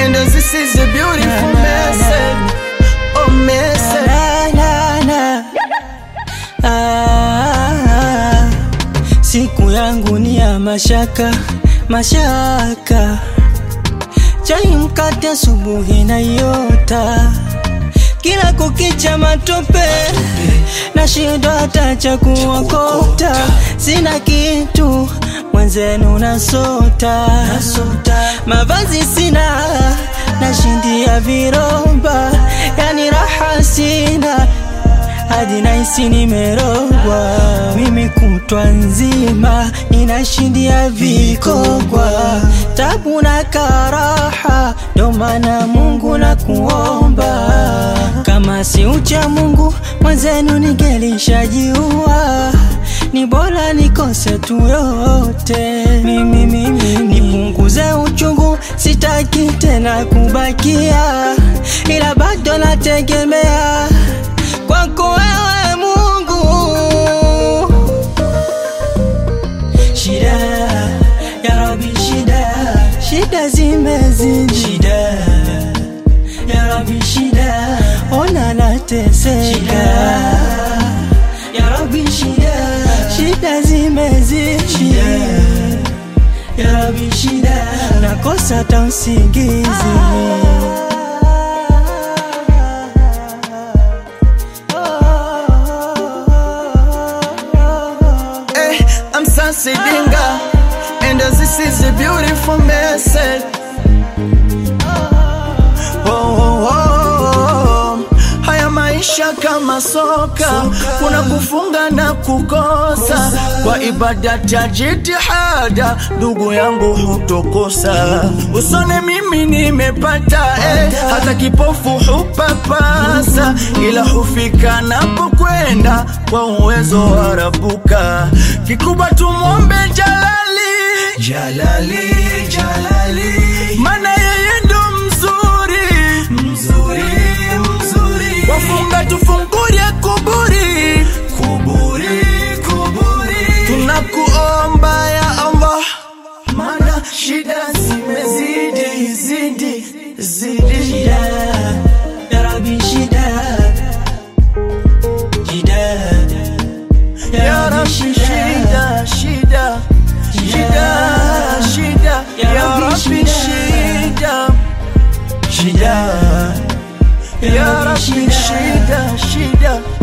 And this is a beautiful message. Oh, message. Na, na, na. Ah, siku yangu ni ya mashaka mashaka, chai mkate asubuhi na yota, kila kukicha matope na shida hata cha kuokota, sina kitu mwenzenu nasota, mavazi sina nashindia viroba, yani raha sina hadi naisi nimerogwa, mimi kutwa nzima ninashindia vikogwa, tabu na karaha, ndo maana Mungu na kuomba, kama si ucha Mungu mwenzenu ningelishajiua, ni bora nikose tu yote, mimi mimi nipunguze uchungu, sitaki tena kubakia, ila bado nategemea kwako wewe Mungu. Shida ya Rabbi, shida shida zimezidi, shida ya Rabbi, shida ona nateseka, ya Rabbi, shida shida zimezidi, shida ya Rabbi, shida nakosa hata usingizi. Hey, I'm Sansi Dinga, and this is a beautiful message. Oh, oh, oh, oh. Haya maisha kama soka, kuna kufunga na kukosa. Kwa ibada ya jitihada, ndugu yangu hutokosa. Usone mimi nimepata eh, hata kipofu hupapasa, ila hufika napokwenda kwa uwezo wa Rabuka. Kikubwa tumwombe Jalali, Jalali, Jalali, maana yeye ndo mzuri, mzuri, mzuri. Wafunga tufungulie kuburi, kuburi, kuburi. Tunakuomba ya Allah, maana shida zimezidi, zidi, zidi. Shida ya Rabbi, shida shida Ya Rabbi, shida, shida, shida, shida. Ya Rabbi, shida, shida Ya Rabbi, shida, shida.